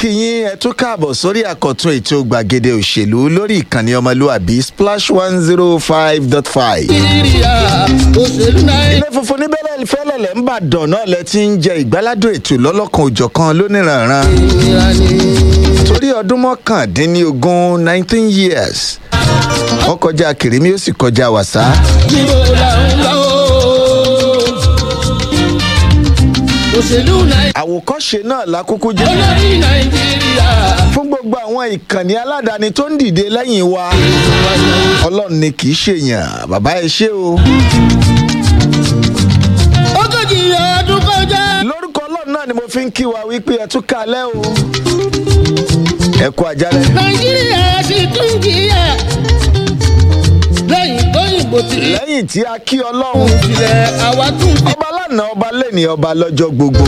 kí yín ẹ tún káàbọ̀ sórí àkọ́tún ètò gbàgede òṣèlú lórí ìkànnì ọmọlúàbí splash one zero five dot five. nàìjíríà òṣèlú náírà. ilé funfun níbẹ̀rẹ̀ fẹ́lẹ̀lẹ̀ ń bàdàn náà lẹ ti ń jẹ ìgbáládùn ètò lọ́lọ́kan òjọ̀kan lóníranran ìnira ni. torí ọdún mọ́kàndínlógún nineteen years wọ́n kọjá kìrìmí ó sì kọjá wàsá níbo la ń lọ o. òṣèlú nàìjíríà. àwòkọ́ṣe náà lákúkú jẹ́ olórí nàìjíríà. fún gbogbo àwọn ìkànnì aládàáni tó ń dìde lẹ́yìn wa ọlọ́run ni kì í ṣèyàn bàbá ẹ ṣé o. ogójì ọdún kọjá. lórúkọ ọlọ́run náà ni mo fi ń kí wa wípé ẹ tún kalẹ́ o. ẹ kú àjálẹ̀. nàìjíríà sì tún jìyà. lẹ́yìn tóyìnbó ti rí. lẹ́yìn tí a kí ọlọ́run ìpìlẹ̀ àwa tún fi. ọba lánàá ọba lẹ́ni ọba lọ́jọ́ gbogbo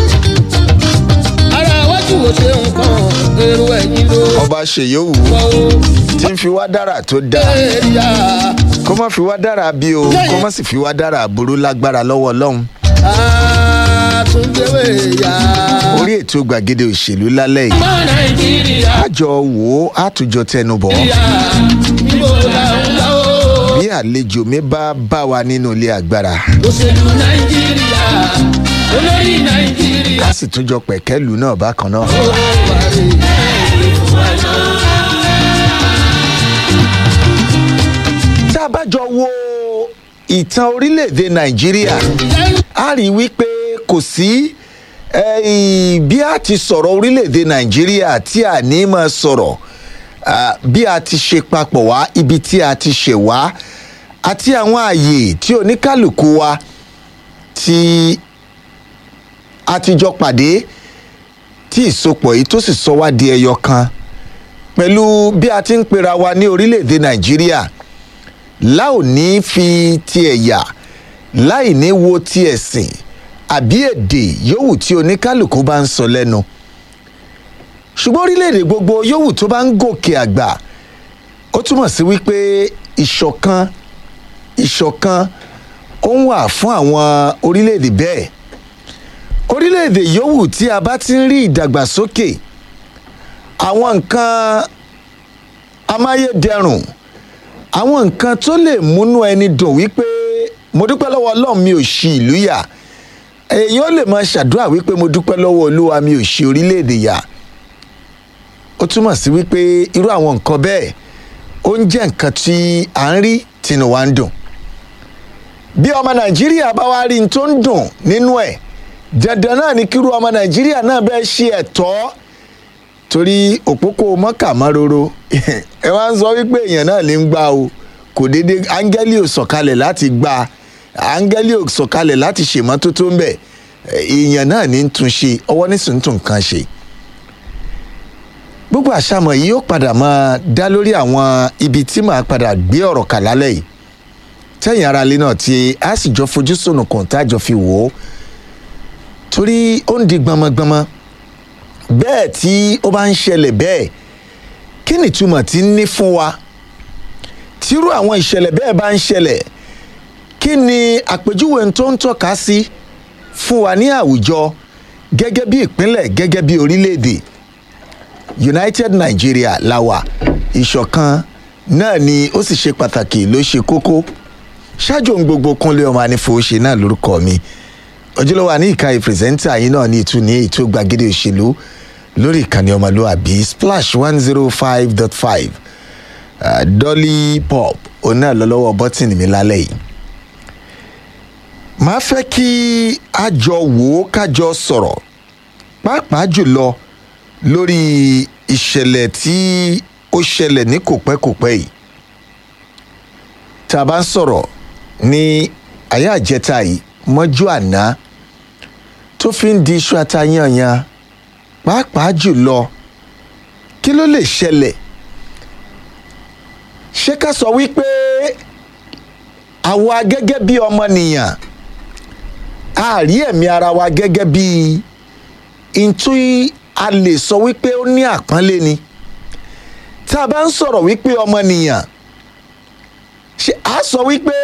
ara wájú wo ṣe nǹkan èrò ẹ̀yìn ló. ọba ṣèyówù wọ́ o. tí ń fi wá dára tó dáa èrìà. kó má fi wá dára bí o kó má sì fi wá dára burú lágbára lọ́wọ́ ọlọ́run àtúndéwé yá. orí ètò gbàgede òṣèlú lálẹ́ yìí ọmọ nàìjíríà. àjọ wò ó àtúnjọ tẹnubọ̀ yá. níbo la ń lọ o. bí àlejò mi bá bá wa nínú ilé agbára òṣèlú nàìjíríà. olórí nàìjíríà. a sì tún jọ pẹ̀kẹ́lù náà bákan náà. ó parí. tá a bá jọ wo ìtàn orílẹ̀-èdè nàìjíríà a rí i wípé kò sí eh, bí a ti sọ̀rọ̀ orílẹ̀-èdè nàìjíríà tí a ní máa sọ̀rọ̀ ah, bí a ti ṣe papọ̀ wá ibi tí a ti ṣẹ̀ wá àti àwọn ààyè tí oníkálukú wa tí a ti jọ pàdé tí ìsopọ̀ yìí tó sì sọ wá di ẹyọ kan pẹ̀lú bí a ti ń pera wa ní orílẹ̀-èdè nàìjíríà láò ní fi ti ẹ̀yà láì ní wo ti ẹ̀sìn àbí èdè yòówù tí oníkálukú bá ń sọ lẹ́nu ṣùgbọ́n orílẹ̀-èdè gbogbo yòówù tó bá ń gòkè àgbà ó túmọ̀ sí wípé ìṣọ̀kan ìṣọ̀kan ó ń wà fún àwọn orílẹ̀-èdè bẹ́ẹ̀ orílẹ̀-èdè yòówù tí a bá ti ń rí ìdàgbàsókè àwọn nǹkan amáyédẹrùn àwọn nǹkan tó lè múnú ẹni dùn wípé mo dúpẹ́ lọ́wọ́ ọlọ́run mi ò ṣì ìlú yà èèyàn lè máa ṣàdúrà wípé mo dúpẹ́ lọ́wọ́ olúwa mi ò ṣì orílẹ̀-èdè yà ó túmọ̀ sí wípé irú àwọn nǹkan bẹ́ẹ̀ ó ń jẹ́ nǹkan tí à ń rí tínú wa ń dùn bí ọmọ nàìjíríà bá wá rí n tó ń dùn nínú ẹ̀ dandan náà ni kírú ọmọ nàìjíríà náà bẹ́ẹ̀ ṣe ẹ̀tọ́ torí òpópó mọ́kàmáróró ẹ wá ń sọ wípé èèyàn náà lè ń gbà o kò déédé áńgẹ́lì ò sọ̀kalẹ̀ láti gbà áńgẹ́lì ò sọ̀kalẹ̀ láti ṣèmọ́tótó ń bẹ̀ èèyàn náà ní ń tún ṣe ọwọ́ nísìnyí tún nǹkan ṣe. gbogbo àṣàmọ̀ yìí ó padà máa dá lórí àwọn ibi tí màá padà gbé ọ̀rọ̀ kà lálẹ́ yìí tẹ̀yìn ara ilé náà tí a sì jọ fojú sùnùkùn tá a jọ fi wò ó torí ó ń di gbọmọgbọmọ bẹ́ẹ̀ tí ó bá ń ṣẹlẹ̀ bẹ́ẹ̀ kí ni ìtumọ̀ tí ń ní fún wa tírú àwọn ìṣẹ̀lẹ̀ bẹ́ẹ̀ bá ń ṣẹlẹ̀ kí ni àpèjúwe tó ń tọ́ka sí fún wa ní àwùjọ gẹ́gẹ́ bí ìpínlẹ̀ gẹ́gẹ́ bí orílẹ̀-èdè united nigeria la wà ìṣọ̀kan náà ni ó sì ṣe pàtàkì ló ṣe kókó ṣáájú ohun gbogbo kúnlé ọmọ anífowóṣe náà lórúkọ mi ojúlówó àní ìka ìpìrìsẹ́ńtà yìí náà ní ìtú ní ètò gbàgede òṣèlú lórí ìkànnì ọmọlúwàbí splash one zero five dot five dolly pop òun náà lọ lọ́wọ́ bọ́tìnì mi lálẹ́ yìí. màá fẹ́ kí a jọ wò ó kájọ sọ̀rọ̀ pàápàá jùlọ lórí ìṣẹ̀lẹ̀ tí ó ṣẹlẹ̀ ní kòpẹ́kòpẹ́ yìí. tá a bá ń sọ̀rọ̀ ní ayé àjẹta yìí mọ́jú àná tó fi ń di iṣu atayanyan pàápàá jùlọ kí ló lè ṣẹlẹ̀ ṣé ká sọ wípé àwa gẹ́gẹ́ bí ọmọnìyàn a rí ẹ̀mí ara wa gẹ́gẹ́ bí ntú a lè sọ wípé ó ní àpọ́nlé ni tá a bá ń sọ̀rọ̀ wípé ọmọnìyàn ṣe a sọ wípé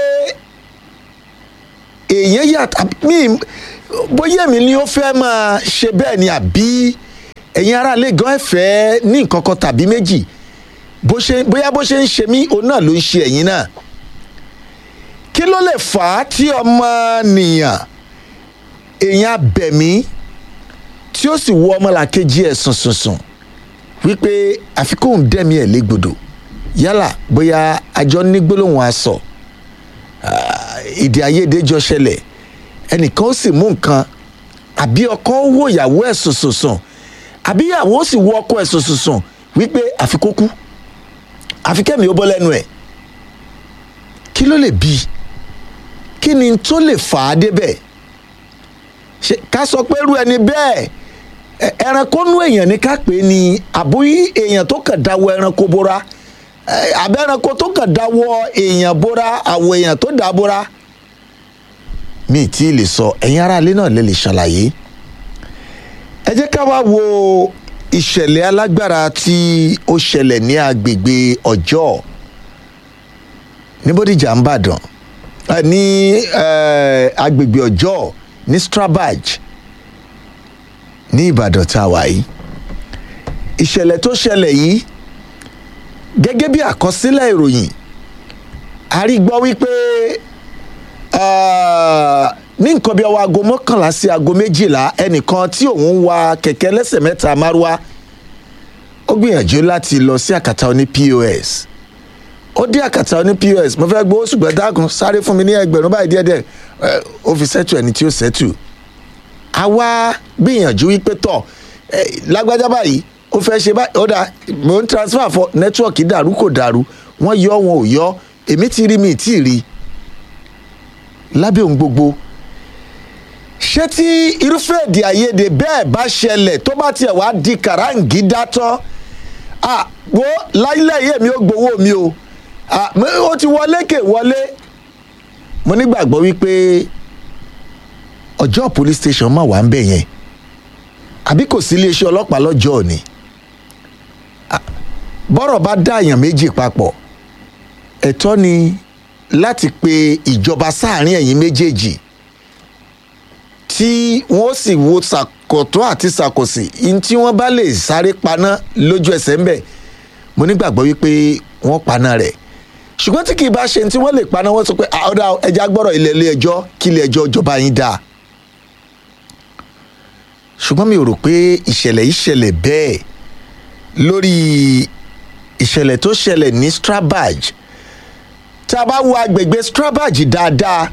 èèyàn yàtọ̀ mí bóyá èmi ni ó fẹ́ máa ṣe bẹ́ẹ̀ ni àbí ẹ̀yin aráalé gan ẹ̀fẹ́ ní nǹkan kan tàbí méjì bó ṣe bóyá bó ṣe ń ṣe mí òun náà ló ń ṣe ẹ̀yin náà kí ló lè fà á tí ọmọnìyàn èèyàn abẹ̀mí tí ó sì wọ ọmọlàkejì ẹ̀ sùnsùnsùn wípé àfikún dẹ́mi ẹ̀ légbodò yálà bóyá àjọ ní gbólóhùn aṣọ ìdí ayédè jọ ṣẹlẹ̀ ẹnìkan ó sì mú nǹkan àbí ọkọ wò ìyàwó ẹ̀ sùnsùnsùn àbí ìyàwó ó sì wọ ọkọ ẹ̀ sùnsùnsùn wípé àfikún kú àfikẹ́mi ó bọ́ lẹ́nu ẹ̀ kí ló lè bí kí ni tó lè fà á débẹ̀ ṣe ká sọ pé irú ẹni bẹ́ẹ̀ ẹ- ẹranko nú èèyàn ní ká pè é ní àbúyí èèyàn tó kàn dáwọ́ ẹranko bóra ẹ, àbẹ́ ẹranko tó kàn dáwọ́ èèyàn bóra àwọ̀ èèyàn tó dá bóra mi ì tí ì lè sọ ẹ̀yin aráalé náà lè lè ṣàlàyé ẹ jẹ́ ká wá wo ìṣẹ̀lẹ̀ alágbára tí ó ṣẹlẹ̀ ní agbègbè ọjọ́ ní bódìjà ń bàdàn eh, ní eh, agbègbè ọjọ́ ní strabag ní ìbàdàn tá a wà yìí ìṣẹ̀lẹ̀ tó ṣẹlẹ̀ yìí gẹ́gẹ́ bí àkọsílẹ̀ ìròyìn a rí gbọ́ wípé ah, ní nǹkan bí ọwọ́ aago mọ́kànlá sí aago méjìlá ẹnìkan tí òun ń wa kẹ̀kẹ́ lẹ́sẹ̀ mẹ́ta márúwá ó gbìyànjú láti lọ sí àkàtà oní pos ó dé àkàtà oní pos mo fẹ́ gbowó ṣùgbọ́n dákun sáré fún mi ní ẹgbẹ̀rún báyìí díẹ̀díẹ̀ ẹ, ó fi sẹ́tù ẹni tí ó sẹ́tù àwa gbìyànjú wípé tọ̀ ẹ, lágbájá báyìí ó fẹ́ ṣe báyìí ó dà mò ń transfer fọ nẹ́tíwọ̀kì dàrú kò dàrú wọ́n yọ wọn ò yọ èmi ti rí mi ì tí ì rí lábẹ́ ohun gbogbo ṣé tí irúfẹ́ èdè àìyedè bẹ́ẹ̀ bá ṣẹlẹ̀ tó bá tiẹ̀ wá di kàráǹgídá tán ah wo láìlẹ̀ yé mi ó gbowó mi o ah mo- ó ti wọlé kè wọlé mo nígbàgbọ́ wípé ọjọ́ police station máa wà ń bẹ̀ yẹn àbí kò sí iléeṣẹ́ ọlọ́pàá lọ́jọ́ òní Ah, bọ́rọ̀ bá dá èèyàn méjì papọ̀ ẹ̀tọ́ ni láti pe ìjọba sáàrin ẹ̀yìn méjèèjì tí wọ́n sì wo ṣàkótó àti ṣàkósì ihun tí wọ́n bá lè sáré paná lójú ẹsẹ̀ ń bẹ̀ mo nígbàgbọ́ wípé wọ́n paná rẹ̀ ṣùgbọ́n tí kì í bá ṣe ní tí wọ́n lè paná wọ́n sọ pé "Ah, ọ̀dà ẹja gbọ́rọ̀ ilé ilé ẹjọ́ kí ilé ẹjọ́ ìjọba yín dáa ṣùgbọ́n mi ò rò pé ìṣẹ̀lẹ̀ yìí ṣẹlẹ̀ bẹ́ẹ̀ lórí ìṣẹ̀lẹ̀ tó ṣẹlẹ̀ ní strabag tá a bá wo agbègbè strabag dáadáa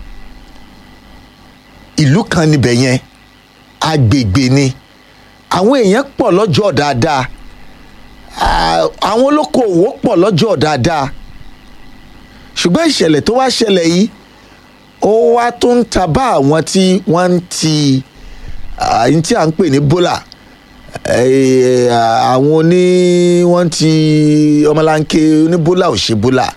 ìlú kan níbẹ̀ yẹn agbègbè ni àwọn èèyàn pọ̀ lọ́jọ́ dáadáa à- àwọn olókoòwò pọ̀ lọ́jọ́ dáadáa ṣùgbọ́n ìṣẹ̀lẹ̀ tó wá ṣẹlẹ̀ yìí ó wá tó ń ta bá àwọn tí wọ́n ń ti àyín tí à ń pè ní bólà Eh, àwọn oní wọ́n ti ọmọlanke oníbólà ò ṣe bólà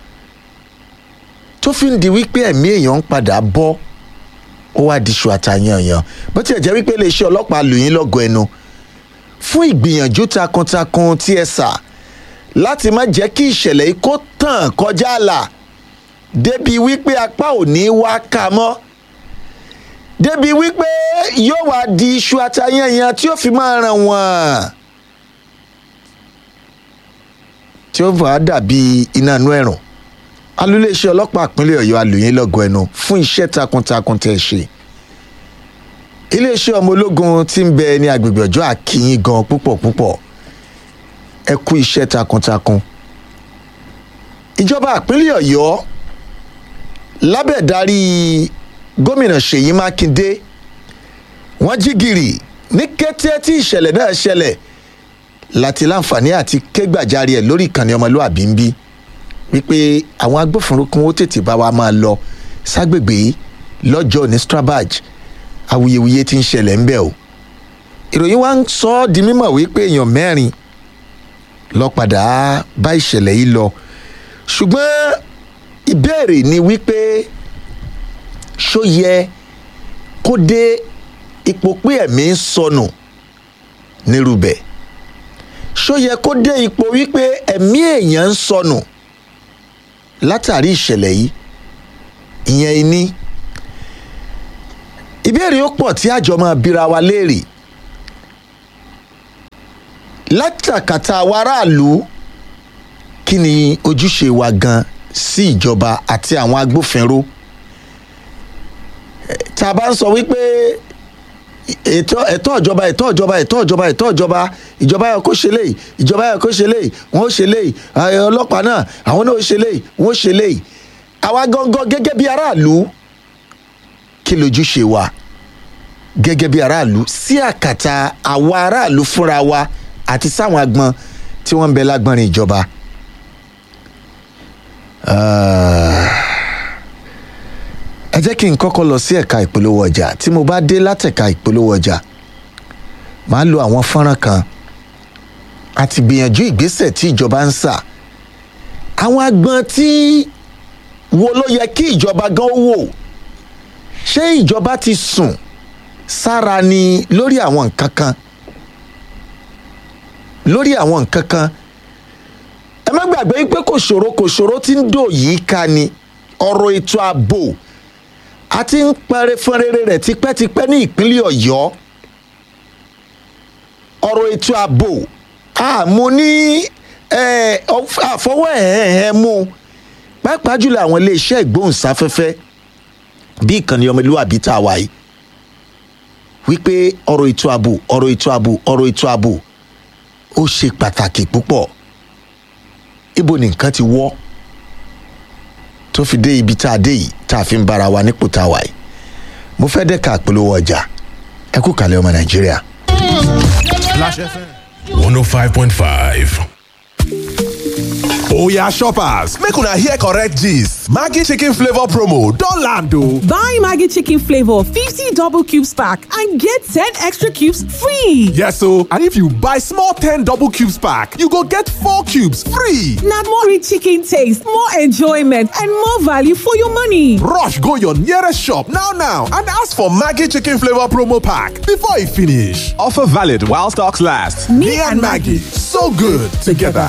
tó fi ń di wípé ẹ̀mí èèyàn ń padà bọ́ ó wá di ṣù àtàyànyàn bó tiẹ̀ jẹ́ wípé iléeṣẹ́ ọlọ́pàá lù yín lọ́gọ̀ ẹnu fún ìgbìyànjú takuntakun tí ẹ sà láti má jẹ́ kí ìṣẹ̀lẹ̀ yìí kó tàn kọjá àlà débi wípé apá ò ní wá ká mọ́ débi wípé yóò wá di iṣu àtàyànyàn tí ó fi máa ràn wọ́n tí ó wàá dàbí iná inú ẹ̀rùn alúléeṣẹ́ ọlọ́pàá ìpínlẹ̀ ọ̀yọ́ alùyìn lọ́gọ̀ ẹnu fún iṣẹ́ takuntakun tẹ̀ ṣe iléeṣẹ́ ọmọ ológun tí ń bẹ ní agbègbè ọjọ́ àkìyìn gan púpọ̀ púpọ̀ ẹ kú iṣẹ́ takuntakun ìjọba ìpínlẹ̀ ọ̀yọ́ lábẹ́ ìdarí gómìnà ṣèyí mákindé wọ́n jí gìrì ní kété tí ìṣẹ̀lẹ̀ náà ṣẹlẹ̀ láti láǹfààní àti kégbàjarè ẹ̀ lórí ìkànnì ọmọlúwàbí ń bí wípé àwọn agbófinró kún ó tètè bá wa máa lọ ságbègbè yìí lọ́jọ́ ní strabag awuyewuye ti ń ṣẹlẹ̀ ń bẹ̀ o ìròyìn wa ń sọ ọ́ di mímọ̀ wípé èèyàn mẹ́rin lọ padà bá ìṣẹ̀lẹ̀ yìí lọ ṣùgbọ́n ìbéèrè ni wípé ṣó yẹ kó dé ipò pé ẹ̀mí ń sọnù nírúbẹ̀ ṣó yẹ kó dé ipò wípé ẹ̀mí èèyàn ń sọnù látàrí ìṣẹ̀lẹ̀ yìí ìyẹn iní ìbéèrè ó pọ̀ tí àjọ máa bíra wa léèrè látàkàtà àwọn aráàlú kí ni ojúṣe wa gan sí ìjọba àti àwọn agbófinró Eh, tá a bá ń sọ wípé ètò ẹ̀tọ́ ìjọba ẹ̀tọ́ ìjọba ẹ̀tọ́ ìjọba ẹ̀tọ́ ìjọba ìjọba yẹ kó ṣe léyìí ìjọba yẹ kó ṣe léyìí wọn ó ṣe léyìí ẹ, ọlọ́pàá náà àwọn náà ó ṣe léyìí wọn ó ṣe léyìí àwa gangan gẹ́gẹ́ bí aráàlú kí lójúṣe wa gẹ́gẹ́ bí aráàlú sí àkàtà àwa aráàlú fúnra wa àti sáwọn agbọn tí wọ́n ń bẹ lágbọ́nrin ìjọba. Ah, ẹ jẹ́ kí n kọ́kọ́ lọ sí ẹ̀ka ìpolówó ọjà tí mo bá dé látẹ̀ka ìpolówó ọjà màá lo àwọn fọ́nrán kan àti gbìyànjú ìgbésẹ̀ tí ìjọba ń sà àwọn agbọn tí wo ló yẹ kí ìjọba gan wò ṣé ìjọba ti sùn sára ni lórí àwọn nǹkan kan lórí àwọn nǹkan kan ẹ má gbàgbé pé kò ṣòro kò ṣòro tí ń dò yìí ká ni ọ̀rọ̀ ètò ààbò a ti ń pẹrẹ fúnrere rẹ̀ tipẹ́tipẹ́ ní ìpínlẹ̀ ọ̀yọ́ ọ̀rọ̀ ètò ààbò àmú ní eh, ọf- àfọwọ́ ẹ̀hẹ̀hẹ̀ mú pàápàá jùlọ àwọn iléeṣẹ́ ìgbóhùnsáfẹ́fẹ́ bí ìkànnì ọmọlúwàbí tá a wà yìí wípé ọ̀rọ̀ ètò ààbò ọ̀rọ̀ ètò ààbò ọ̀rọ̀ ètò ààbò ó ṣe pàtàkì púpọ̀ ibo ni nǹkan ti wọ́ tó fi dé ibi tá a dé yìí tá a fi ń bára wa nípò tá a wà yìí mo fẹ́ dẹ́ka àpolówó ọjà ẹ kú kàlẹ́ ọmọ nàìjíríà. Flash FM. 105.5. Oya shoppers, make una hear correct gist. Maggi chicken flavor promo don land o. Buy Maggie Chicken Flavor 50 double cubes pack and get 10 extra cubes free. Yes o, and if you buy small 10 double cubes pack, you go get 4 cubes free. Now more rich chicken taste, more enjoyment, and more value for your money. Rush go your nearest shop now now and ask for Maggi chicken flavor promo pack before e finish. Offer valid while stocks last. Me, and Maggie, so good together.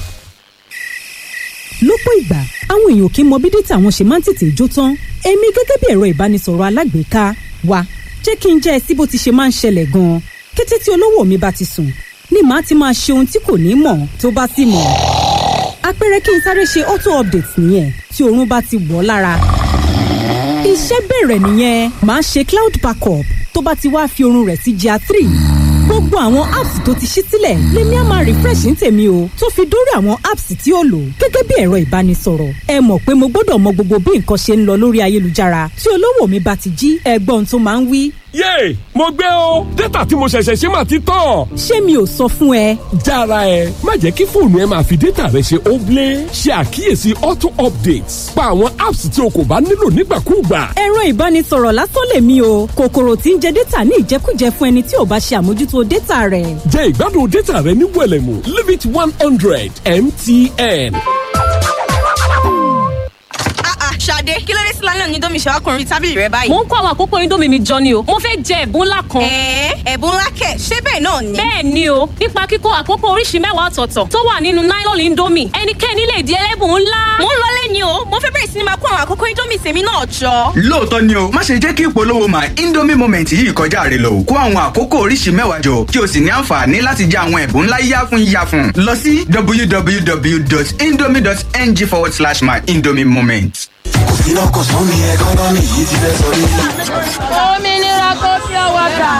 lọ́pọ̀ ìgbà àwọn èèyàn kì í mọ bí dátà wọn ṣe máa ń tètè jó tán èmi gẹ́gẹ́ bí ẹ̀rọ ìbánisọ̀rọ̀ alágbèéká wa jẹ́ kí n jẹ́ ẹ sí bó ti ṣe máa ń ṣẹlẹ̀ gan-an kété tí olówó mi bá ti sùn ni màá ti máa ṣe ohun tí kò ní mọ̀ tó bá sì mọ̀ àpẹẹrẹ kí n sáré ṣe auto update nìyẹn tí oorun bá ti wọ̀ ọ́ lára iṣẹ́ bẹ̀rẹ̀ nìyẹn màá ṣe cloud backup tó bá ti wá fi oorun rẹ̀ sí gr three gbogbo àwọn apps tó ti ṣí sílẹ̀ lèmi á máa refresh ní tèmi o tó fi dórí àwọn apps tí ó lò gẹ́gẹ́ bí ẹ̀rọ ìbánisọ̀rọ̀ ẹ mọ̀ pé mo gbọ́dọ̀ mọ gbogbo bí nǹkan ṣe ń lọ lórí ayélujára tí olówó mi bá ti jí ẹgbọ́n tó máa ń wí yéè mo gbé o dátà tí mo ṣẹ̀ṣẹ̀ ṣe máa ti tán. ṣé mi ò sọ fún ẹ jára ẹ má jẹ́ kí fóònù ẹ máa fi dátà rẹ ṣe óblé ṣe àkíyèsí auto updates pa àwọn apps tí o kò bá nílò nígbàkúùgbà. ẹ̀rọ ìbánisọ̀rọ̀ lásán lèmi o kòkòrò tí ń jẹ dátà ní ìjẹkújẹ fún ẹni tí ò bá ṣe àmójútó dátà rẹ̀ jẹ́ ìgbádùn dátà rẹ ní wẹ̀lẹ̀mú limit one hundred mtn. Ah ah, Ṣadé, kí ló dé sí lálẹ́ òní domi ṣàwákùnrin tábìlì rẹ báyìí? mo ń kó àwọn àkókò indomie mi jọ ni o mo fẹ́ jẹ ẹ̀bùn ńlá kan. Ẹ̀ẹ́ ẹ̀bùn ńlá kẹ̀, ṣé bẹ́ẹ̀ náà ni? bẹ́ẹ̀ ni o nípa kíkó àkókò oríṣi mẹ́wàá ọ̀tọ̀ọ̀tọ̀ tó wà nínú nylon indomie ẹnikẹ́ni lè di ẹlẹ́bùn ńlá. Mo ń lọlé ni o, mo fẹ́ bẹ̀rẹ̀ sí ni máa kó àwọn àkókò Indomie tèmi náà jọ. lóòótọ́ ni o má ṣe jẹ́ kí ìpolówó my indomie moment yìí kọjá rẹ lọ kó àwọn àkókò oríṣi mẹ́wàá jọ kí o sì ní àǹfààní láti jẹ àwọn ẹ̀bùn ńlá yáfun yáfun lọ sí www.indomie.ng forward slash my indomie moment. òmìnira kò fi ọwọ́ gbà.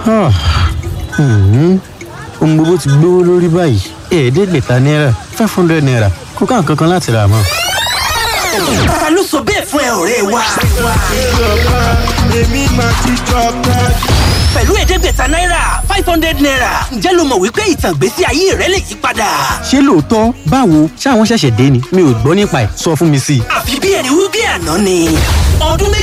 ohun gbogbo ti gbówó lórí báyìí ẹ̀ẹ́dẹ́gbẹ̀ta náírà five hundred naira kò ká nǹkan kan láti rà mọ́. ta ló sọ bẹ́ẹ̀ fún ẹ ọ̀rẹ́ wa. èmi máa ti jọba. pẹ̀lú ẹ̀ẹ́dẹ́gbẹ̀ta náírà five hundred naira ǹjẹ́ lo mọ̀ wípé ìtàn ìgbésí ayé rẹ lè yí padà. ṣé lóòótọ́ báwo ṣáwọn ṣẹ̀ṣẹ̀ dé ni mi ò gbọ́ nípa ẹ̀ sọ fún mi sí i. àfi bí ẹni wí bí àná ni. ọdún méjì